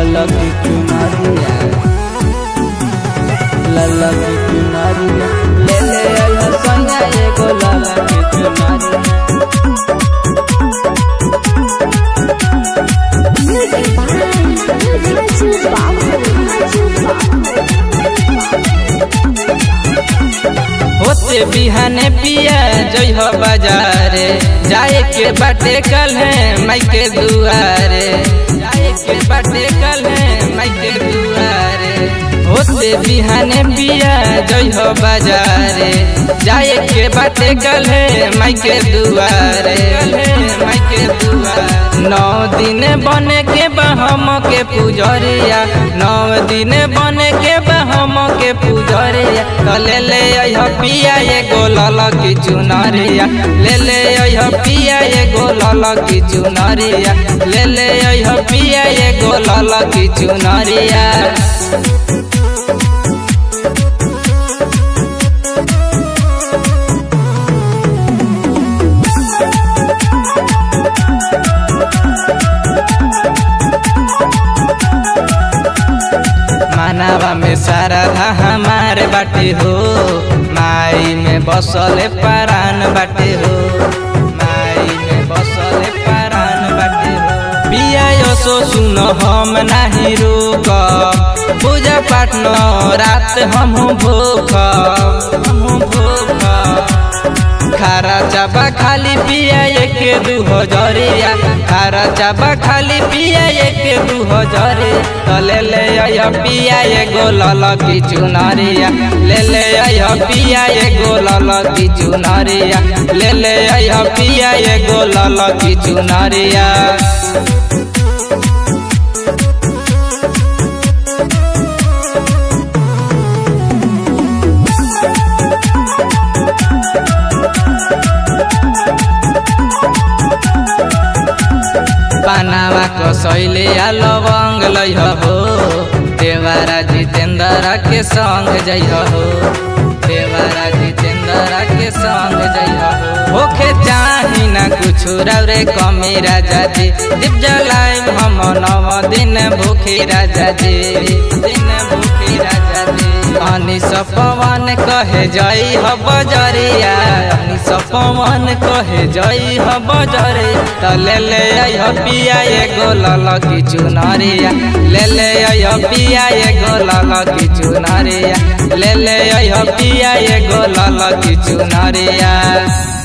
ललकी चुनरिया ललकी चुनरिया ले ले आइह सैया एगो ललकी चुनरिया Music by Raju होते बिहाने पिया जइह बाजारे जाए के बाटे कल है माई के दुआरे जाए के बाटे कल है माई के दुआरे होते बिहाने पिया जइह बाजारे जाए के बाटे कल है माई के दुआरे माई के दुआरे नौ दिन बने के बहम के पुजरिया नौ दिन बने के बहम के पुजरिया तो ले ले अइह पिया ये गोलल की चुनरिया ले ले अइह पिया ये गोलल की चुनरिया ले ले अइह पिया ये गोलल की चुनरिया मानवा में सारा धा हमारे बाटे हो माई में बसले परान बाटे हो माई में बसले परान बाटे हो पिया यसो सुन हम नाही रोक पूजा पाठ न रात हम भूख हम भूख खारा चाबा खाली पिया एक दू हजरिया खारा चाबा खाली पिया एक दू हजरे तो ले ले आय पिया ये गोलल की चुनरिया ले ले आय पिया ये गोलल की चुनरिया ले ले आय पिया ये गोलल की चुनरिया पानावा कसैले आ लवंग लैह हो देवारा जितेन्द्र के संग जइह हो देवारा जितेन्द्र के संग जइह हो होखे चाही ना कुछ रे कमी राजा जी दीप जलाई हम नव दिन भूखी राजा जी दिन भूखी राजा जी अनिस पवन कहे जई ह बजरिया अनिस पवन कहे जई ह बजरे त ले ले आइह पिया ये गोलल की चुनरिया ले ले आइह पिया ये गोलल की चुनरिया ले ले आइह पिया ये गोलल की चुनरिया